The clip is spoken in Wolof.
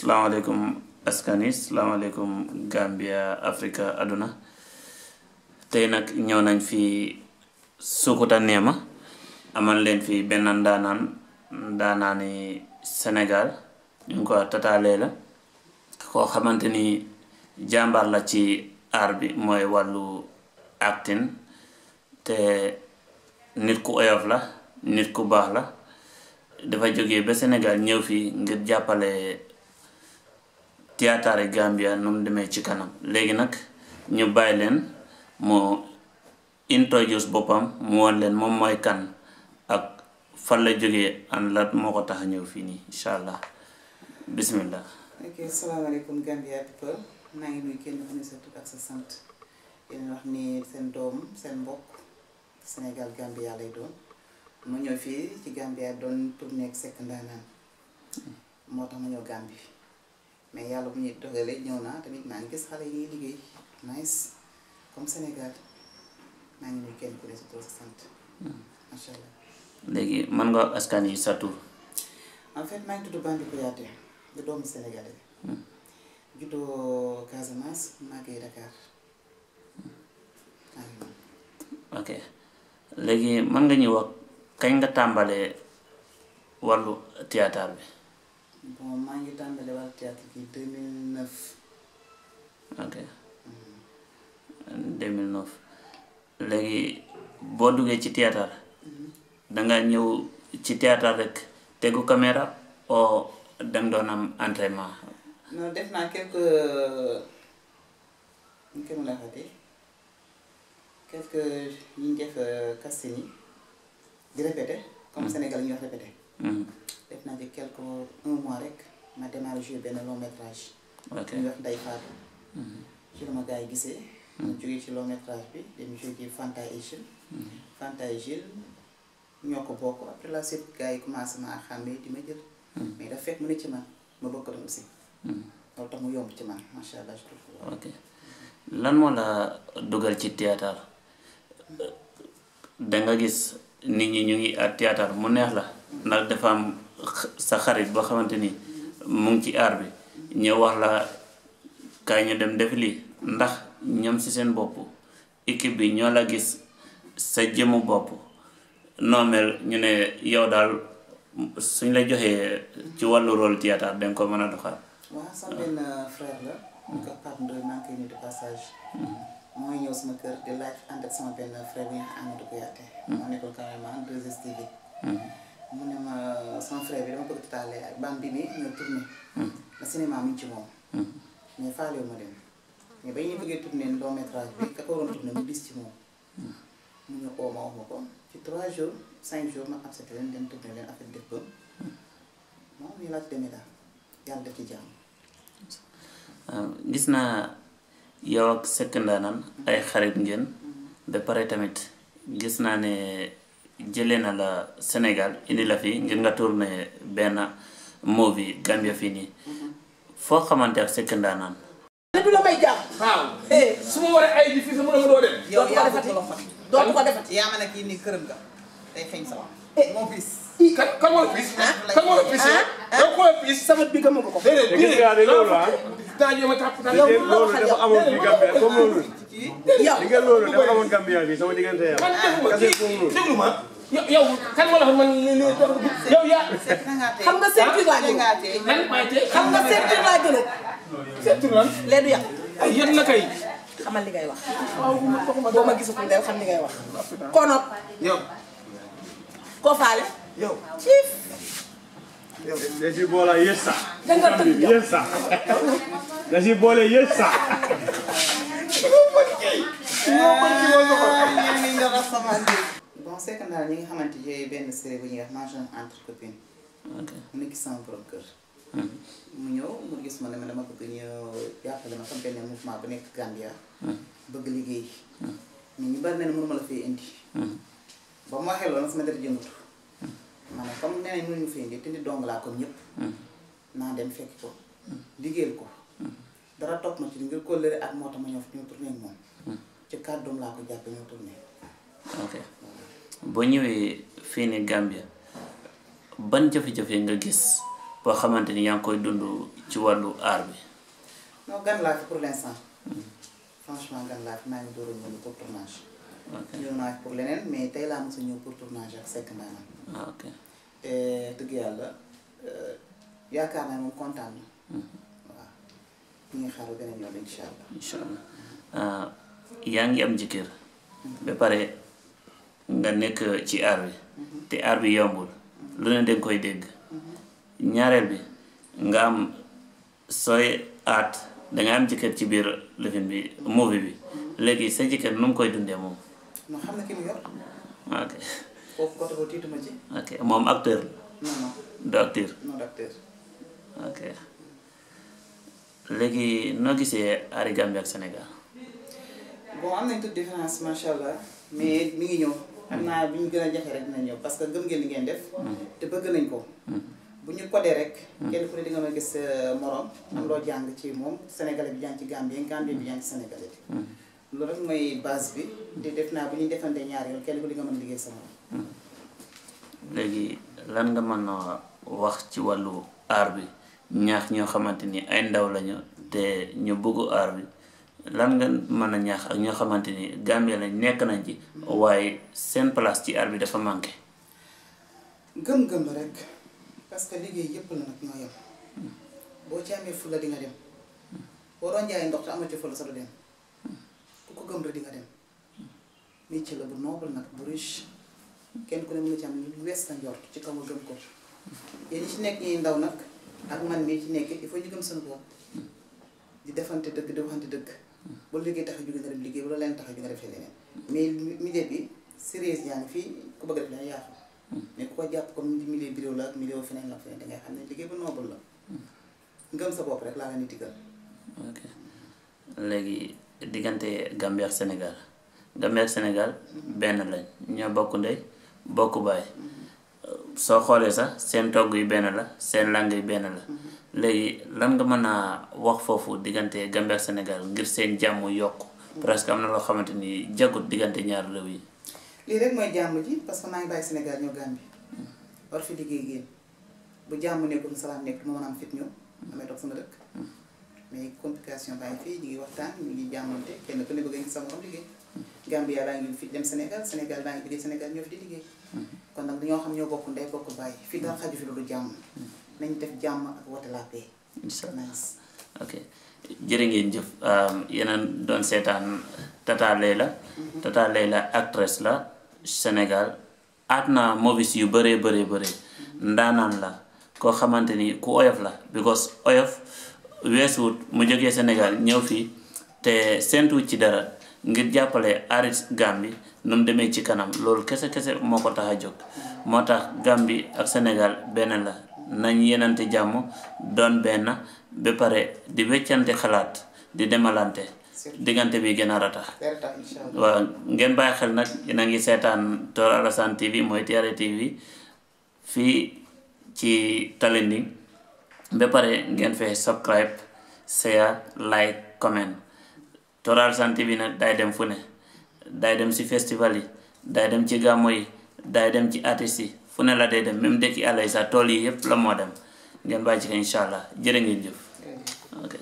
salaamaaleykum askani salaamaaleykum Gambia Africa àdduna tey nag ñëw nañ fi Sukuta Neema amal leen fi benn ndaanaan ndaanaani Sénégal ñu ngi ko tataalee la koo xamante ni jàmbaar la ci aar bi mooy wàllu acting te nit ku oyof la nit ku baax la dafa jógee ba Sénégal ñëw fii ngir jàppale théâtre Gambia nu mu demee ci kanam léegi nag ñu bàyyi leen mu introduce boppam mu won leen moom mooy kan ak fan la jógee an la moo ko tax a ñëw fii nii incha allah bismillah ok salaamaaleykum Gambia people maa ngi nuyu kenn ku ne sa tur ak sa sant yéen wax ni seen doom seen mbokk Sénégal Gambia lay doon ma ñëw fii ci Gambia doon tourné ak Seck Ndaanaan moo tax ma ñëw Gambie mais yàlla bu ñuy dogalee ñëw naa tamit maa ngi gis xale yi ñuy liggéey nice comme Sénégal maa ngi nuyu kenn ku ne sa tur sa sant macha allah. léegi mën nga wax askan yi sa tur en fait maa ngi tudd Bambi Kouyaté di doomu Sénégalais juddoo Casamance màggee Dakar maa ngi noonu. ok léegi mën nga ñu wax kañ nga tàmbalee wàllu théâtre bi bon maa ngi tàmbale wàllu théâtre bi 2009 ok 2009 léegi boo duggee ci théâtre danga ñëw ci théâtre rek tegu caméra o danga doon am entraînement non def naa quelque ñu koy mën a waxatee quelque yi ñu def casting yi di répété comme Sénégal yi ñuy wax répété Mhm. def naa ci quelque un mois rek ma démarré jouer benn long métrage ok ñuy wax Ndeye Fatou ci la ma gars yi gisee ma jógee ci long métrage bi dem jouer ci Fanta et Gilles Fanta et Gilles ñoo ko bokk après la suite gars yi commencé ma xàmmee di ma jël mais dafa fekk mu ne ci man ma bokk doon aussi loolu tax mu yomb ci man macha allah je trouve ok lan moo la dugal ci théâtre danga gis nit ñi ñu ngi at théâtre mu neex la ndax dafa am x- sa xarit boo xamante ni mu ngi ci aar bi ñëw wax la kaay ñu dem def lii ndax ñoom ci seen bopp équipe bi ñoo la gis sa jëmu bopp noo mel ñu ne yow daal suñ la joxee ci wàllu rôle théâtre danga ko mën a doxal waaw sama benn frère la ñu ko Pape Ndoye maa ngi koy nuyu de passage mooy ñëw sama kër di laaj ànd ak sama benn frère bu ñuy wax Amadou Kouyaté moo nekkoon carrément 2STV mu ne ma sama frère bi dama bëgg titaale ak bam bi mi ñëw tourné la cinéma mi ngi ci moom mais faalewu ma dem mais ba ñu bëggee tourné long métrage bi ka ko waroon tourné mu dis ci moom mu ñëw oo ma wax ma ko ci 3 jours 5 jours ma accepté leen dem tourné leen affaire def ba moom ñu laaj demee daal yàlla def ci jàmm waaw gis naa yow ak Seck Ndaanaan ay xarit ngeen ba pare tamit gis naa ne jëlee na la Sénégal indi la fi ngir nga tourné benn movie Gambia fii nii foo xamante ak Seck Ndaanaan ne du la may jàmm. waaw eh su ma waree ay di fii sama dama doo dem. yow dootu ko yaa defati defati loxo dootu ko defati. yaa ma ne kii nii këram nga day xeeñ sama moo fis kan kan moo la piis. kan moo la piis yow. yow koo la piis. sama bi gëmu nga ko. déedéet te gis nga de loolu ah daa jéem a tàpp tàpp. yow te loolu dafa amoon fii Gambia comme loolu yow li nga loolu dafa amoon Gambia bi sama diggante yow man defuma kase kii foofu noonu déglu ma. yow yow kan moo la wax man lii lii yow yaa. xam nga ceinture laa jël man maay tey xam nga ceinture laa jël seetu lan. lee du yàq ay yéen na kay. xamal li ngay wax. boo ma gisatul del xam li ngay wax. kono yow. koo faale. yow. ciif. da si boole yes sax danga tëdd yow. yes sax da si boole yes sax bon c'est que daal ñi nga xamante ne benn série bu ñuy wax mariage entre copines ok mu ne gis sama borom kër mu ñëw mu gis ma ne ma dama bëgg ñu jàppale ma sama benn mouvement bu nekk Gambia bëgg liggéey mais ñu bari na ne mënuma la fee indi ba mu waxee loolu sama dara jëngatu ma ne comme nee nañ mënuñu fee indi te nit dong laa comme ñëpp naa dem fekk ko liggéeyal ko dara topp ma ci ngir kóllëre ak moo tax ma ñëw fi ñu tourné ak moom ci kàddoom laa ko jàppe ñoo tourné ok boo ñëwee fii ni Gambia ban jafe-jafe nga gis boo xamante ni yaa ngi koy dund ci wàllu aar bi non gan laa fi pour l'instant franchement gan laa fi maa ngi door a ñëw pour tournage ok ñëw naa fi pour leneen mais tey laa mos a ñëw pour tournage ak Seck Ndaanaan ah, ok te dëgg yàlla euh, yaakaar naa moom kontaan na waaw ñu ngi xaaru beneen yoon incha allah incha allah ah, yaa ngi am jëkkër ba pare nga nekk ci aar bi te aar bi yombul lu ne danga koy dégg ñaareel bi nga am sooy aat danga am jëkkër ci biir lifin bi movie bi léegi sa jëkkër nu mu koy dundee moom non xam na ki mu yor ok foofu côté boobu tiituma ci ok moom acteur la non non du acteur non d'acteur ok léegi noo gisee aari Gambie ak Sénégal bon am nañ toute différence macha allah mais mi ngi ñëw xam naa bi ñu gën a jafe rek dina ñëw parce que gëm ngeen li ngeen def te bëgg nañ ko bu ñu codé rek kenn ku ne di nga ma gis sa morom am loo jàng ci moom sénégalais bi jàng ci Gambie Gambie bi jàng ci sénégalais bi loolu rek mooy base bi te def naa bu ñu defante ñaari yoon kenn ku di nga mën liggéey sa morom léegi lan nga mën a wax ci wàllu aar bi ñaax ñoo xamante ni ay ndaw lañu te ñu bëggu aar bi lan nga mën a ñaax ak ñoo xamante ni Gambie lañ nekk nañ ci waaye seen place ci aar bi dafa manqué gëm-gëm la rek parce que liggéey yëpp la nag ñoo yem boo ci amee fulla di nga dem boo doon jaay ndox te amoo ci fulla sa du dem ku ko gëm rek di nga dem métier la bu noble nag bu riche kenn ku ne mën na ci am lu wees sa njort ci kaw nga gëm ko yéen ñi ci nekk ñi ndaw nag ak man mii ci nekk il faut ñu gëm seen bopp di defante dëgg di waxante dëgg ba liggéey tax a jóge nga dem liggéey wala leen tax a jóge nga def leneen mais milieu bi sérieux yaa ngi fii ku bëgg a def leneen yaa xam mais ku ko jàpp comme milieu bureau la ak milieu feneen la feneen dangay xam ne liggéey bu noble la ngëm sa bopp rek laa nga ni digal ok léegi diggante Gambie ak Sénégal Gambie ak Sénégal benn lañ ñoo bokk ndey bokk baay soo xoolee sax seen togg yi benn la seen lang yi benn la léegi lan nga mën a wax foofu diggante Gambie ak Sénégal ngir seen jàmm yokk presque am na loo xamante ni jagut diggante ñaar réew yi lii rek mooy jàmm ji parce que maa ngi bàyyi Sénégal ñëw Gambie war fi liggéey génn bu jàmm nekkul salaam nekk du ma mën a am fit ñëw damay toog sama dëkk mais complication baa ngi fii ñu ngi waxtaan ñu ngi jàmmante kenn ku ne bëgg a gis sa morom liggéey Gambie yaa baa ngi fi dem Sénégal Sénégal baa ngi liggéey Sénégal ñoo fi di liggéey kon nag dañoo xam ñoo bokk ndey bokk bàyyi fii dara xaju fi lu dul jàmm nañ def jàmm ak wote la paix incha allah nice ok jërë ngeen jëf yeneen doon seetaan Tata Leila Tata Leila actrice la Sénégal aat na movies yu bëree bëree bëree ndaanaan la koo xamante ni ku oyof la because oyof weesuwut mu jógee Sénégal ñëw fii te seentuwut ci dara ngir jàppale arit Gambie nu mu demee ci kanam loolu kese kese moo ko tax a jóg moo tax Gambie ak Sénégal benn la nañ yenante jàmm doon benn ba pare di weccante xalaat di demalante diggante bi gën a ratax dara tax incha allah waaw ngeen bàyyi xel nag yéen a ngi seetaan Tor Alassane TV mooy TRA TV fii ci Talending ba pare ngeen fee subscribe share like comment Tor Alassane TV nag day dem fu ne day dem ci festival yi day dem ci gàmmo yi day dem ci artistes yi fu ne la day dem même dëkk àll yi sax tool yi yépp la moo dem ngeen bàyyi ci ko incha allah jërë ngeen jëf